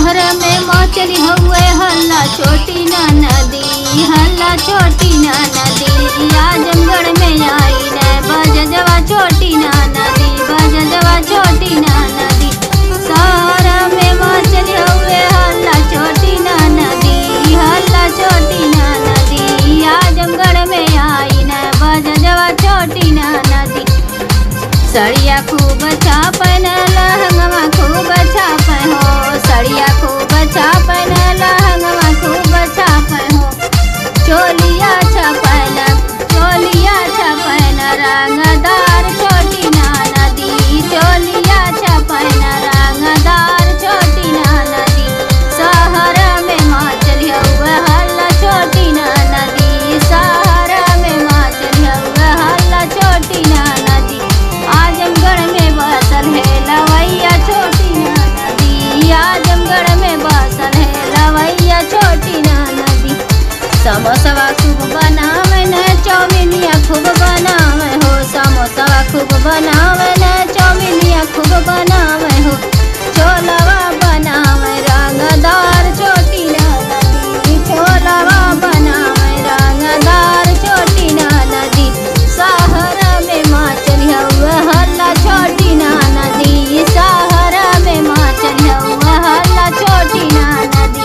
शहर में मचली हुए हल्ला छोटी ना नदी हल्ला छोटी ना नदी आजमगढ़ में आई न बजजवा छोटी ना नदी बजजवा छोटी ना नदी शहर में मचली हुए हल्ला छोटी ना नदी हल्ला छोटी ना नदी आजमगढ़ में आई न बजजवा छोटी ना नदी सड़िया खूब छापन लहंगवा खूब छापन हो सड़िया खूब छापन लहंगवा खूब छापन हो चोलिया छापन चोलिया छापन रंगदार छोटी ना नदी चोलिया छापन रंगदार छोटी ना नदी शहर में माचल हुआ हल्ला छोटी ना नदी शहर में माचल हुआ हल्ला छोटी ना नदी आजमगढ़ में बसल है लवैया छोटी ना नदी आजमगढ़ में बसल है लवैया छोटी ना नदी समोसवा खूब बनावे न चौमिनिया खूब बनावे हो समोसवा खूब बनावे न चौमिनिया खूब बनावे हो छोलवा बनावे रंगदार छोटी ना नदी छोलवा बनावे रंगदार छोटी ना नदी शहर में माचल हुआ हल्ला छोटी ना नदी शहर में माचल हुआ हल्ला छोटी ना नदी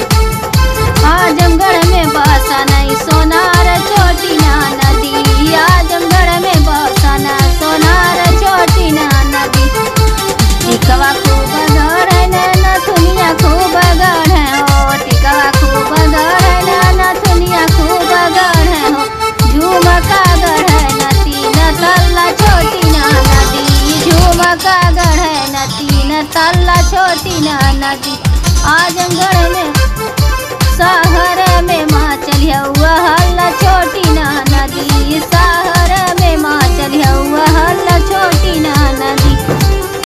आजमगढ़ में बसा नहीं सोनार छोटी ना नदी आजमगढ़ में बसा ना सोनार छोटी ना नदी टिकवा खूब गढ़ नथुनिया खूब गढ़ हो टिकवा खूब गढ़ नथुनिया खूब गढ़ हो झुमका गढ़ तीन तल्ला छोटी ना नदी झुमका गढ़ तीन तल्ला छोटी ना नदी आजमगढ़ में